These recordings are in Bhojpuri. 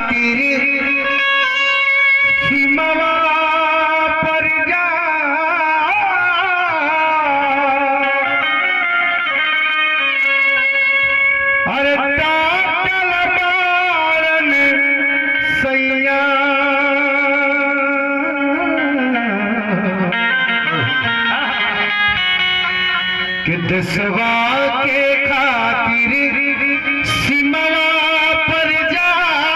खातिर सीमवा पर जा अरे टाटल मारन सैया कि दसवा के खातिर सीमवा पर जा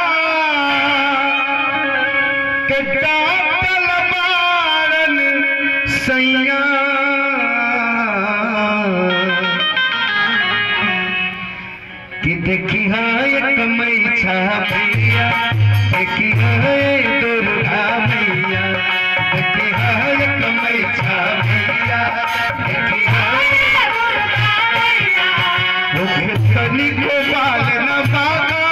के टाटल मारन सैया कि देखी एक मैछा भैया देखी दुर्गा मैया देखी एक मैछा भैया देखी तनी को बाल न बागा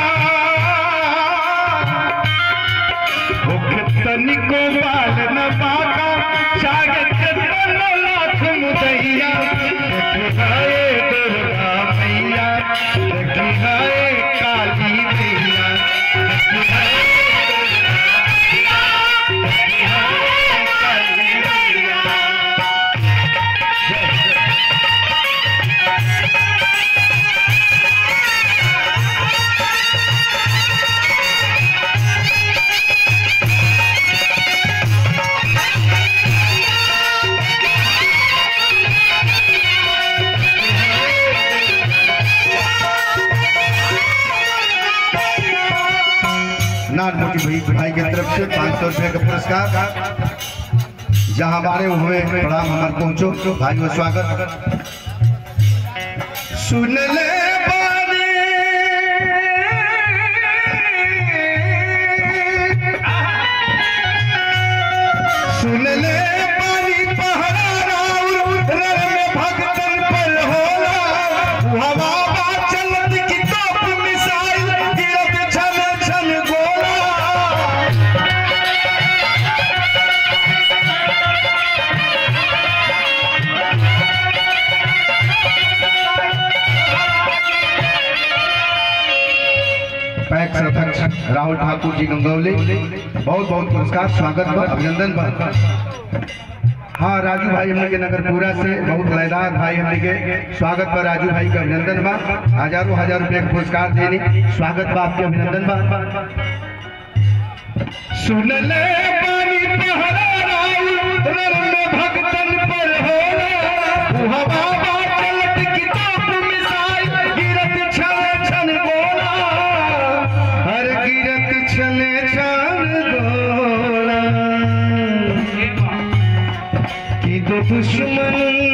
तनी को बाल न बागा चागत लाख मुदैया देखी दुर्गा मैया देखी काली मैया देखी काली मैया नानमोटी भाई भाई की तरफ से पाँच सौ रुपये का पुरस्कार जहाँ हमारे हुए प्रणाम हमारे पहुँचो भाई स्वागत सुन ले बानी सुन ले बानी पहरा राउर रण में भगतन पर होला हवा बा चलत की तोप मिसाइल गिरत छन छन गोला पैक अध्यक्ष राहुल ठाकुर जी गंगौली बहुत बहुत पुरस्कार स्वागत बा अभिनंदन बा हाँ राजू भाई हमने के नगरपुरा से बहुत लयदार भाई हमने के स्वागत बा राजू भाई का अभिनंदन बा हजारों हजार रुपए का पुरस्कार देने स्वागत बा आपके अभिनंदन बा सुन ले पानी पहरा राउर रण में भगतन पर होला हवा बा चलत की तोप मिसाइल गिरत छन छन गोला हर गिरत छन छन गोला कि दो दुश्मन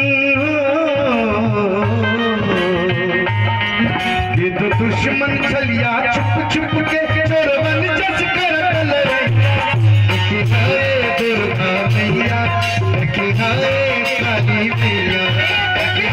कि दो दुश्मन छलिया छुप छुप के चोरवन जस कर लड़ैया कि है दुर्गा मैया कि है काली मैया कि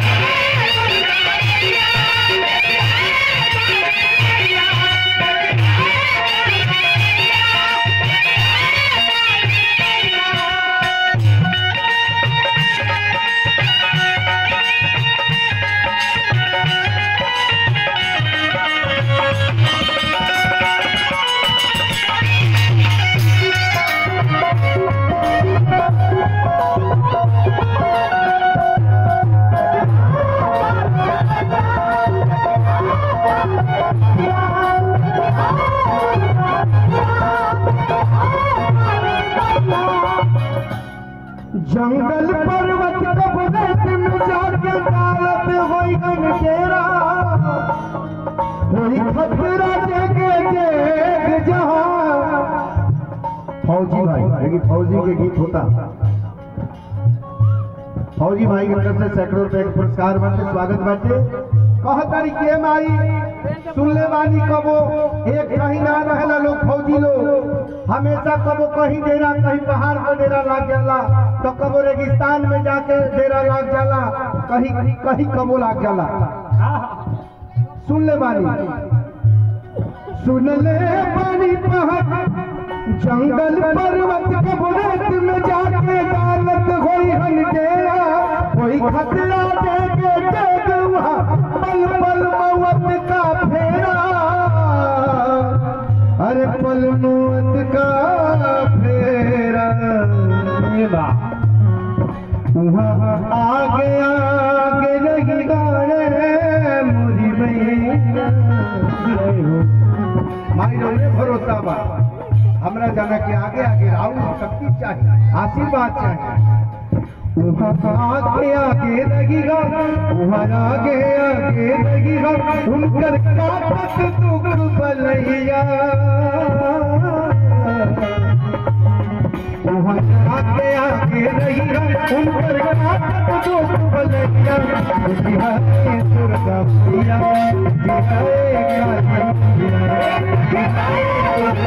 जंगल पर्वत कबरत में जाके डालत होई गनकेरा होई खतरा जगे देख जहां फौजी भाई लेकिन फौजी के गीत होता फौजी भाई की तरफ से सैकड़ों रुपए का पुरस्कार बाटे स्वागत बाटे कह तारी के माई सुन ले बानी कबो एक कहीं ना रहेला लोग फौजी लोग हमेशा कबो कहीं डेरा कहीं पहाड़ पर डेरा लाग जाला तो कबो रेगिस्तान में जाके डेरा लाग जाला कहीं कहीं कबो लाग जाला सुन ले बानी सुन ले बानी पहाड़ जंगल पर्वत कबरत में जाके डालत होई हन डेरा कोई खतरा देके देख वहाँ पल पल मौत का फेरा अरे पल मौत का फेरा ये बा वहाँ आगे आगे नहीं गाने मोरी मैया माई रे भरोसा बा हमरा जाना के आगे आगे राहुल शक्ति चाहिए आशीर्वाद चाहिए वहाँ आगे आगे लगेगा वहाँ आगे आगे लगेगा उनकर काटत दुख बलैया वहाँ आगे आगे लगेगा उनकर काटत दुख बलैया बिहारी दुर्गा प्रिया बिहारी काली प्रिया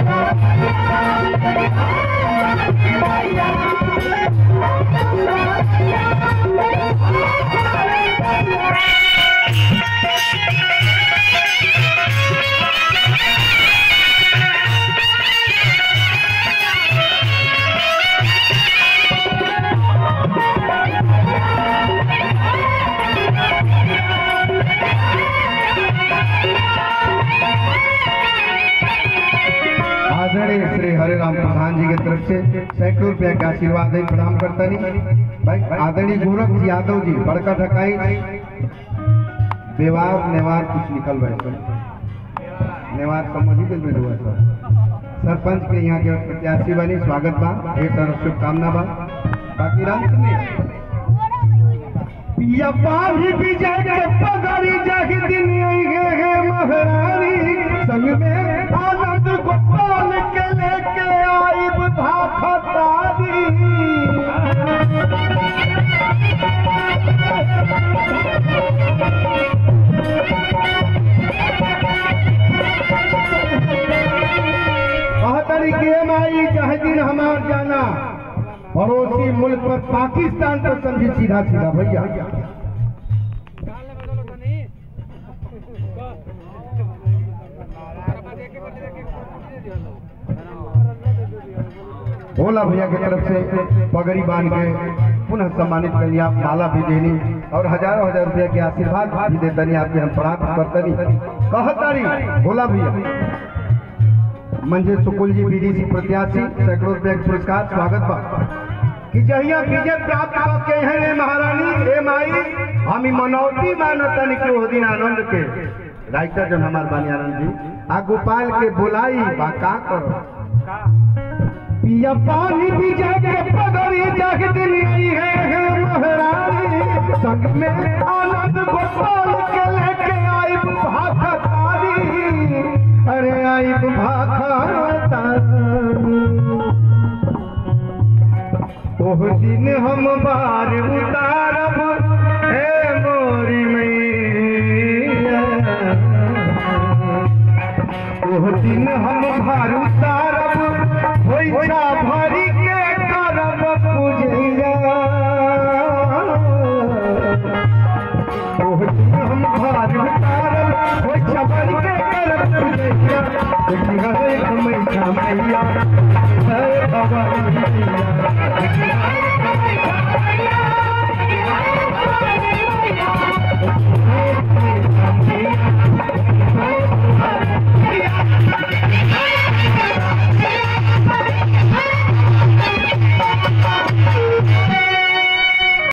आदरणीय श्री हरे राम प्रधान जी की तरफ से सैकड़ों रुपया का आशीर्वाद है प्रणाम करता नहीं भाई आदरणीय गोरख यादव जी बड़का ढकाई व्यवहार नेवार कुछ निकल रहे सर नेवार समझ ही दिल में हुआ सर सरपंच के यहाँ के प्रत्याशी बनी स्वागत बा ढेर सारा शुभकामना बा बाकी राम में पिया पाही विजय के पगड़ी जाहि दिन गे गे महारानी संग में आनंद गोपाल के लेके आई बुधा खतारी कहतरी के माई चाहे दिन हमार जाना पड़ोसी मुल्क पर पाकिस्तान पर समझी सीधा सीधा भैया भोला भैया की तरफ से पगड़ी बांध के पुनः सम्मानित कर लिया माला भी देनी और हजारों हजार रुपया के आशीर्वाद भी देतनी आपके हम प्राप्त करतनी कहतरी भोला भैया मंजे सुकुल जी बीडीसी प्रत्याशी सैकड़ों रुपया के पुरस्कार स्वागत बा कि जहिया विजय प्राप्त के हैं रे महारानी रे माई हम ई मनौती मानतन के ओ दिन आनंद के राइटर जन हमार बानी आनंद जी आ गोपाल के बुलाई बा का करो पिया पानी विजय के पगड़ी जग दिन आई है हे महारानी संग में आनंद गोपाल के लेके आई भाखा तारी अरे आई भाखा तारी ओह दिन हम बार उतारब हे मोरी मैया ओह दिन हम भार उतारब होइछा भरी के करब पूजैया ओह दिन हम भार उतारब होइछा भरी के करब पूजैया देखी हरे मैया मैया जय भवानी मैया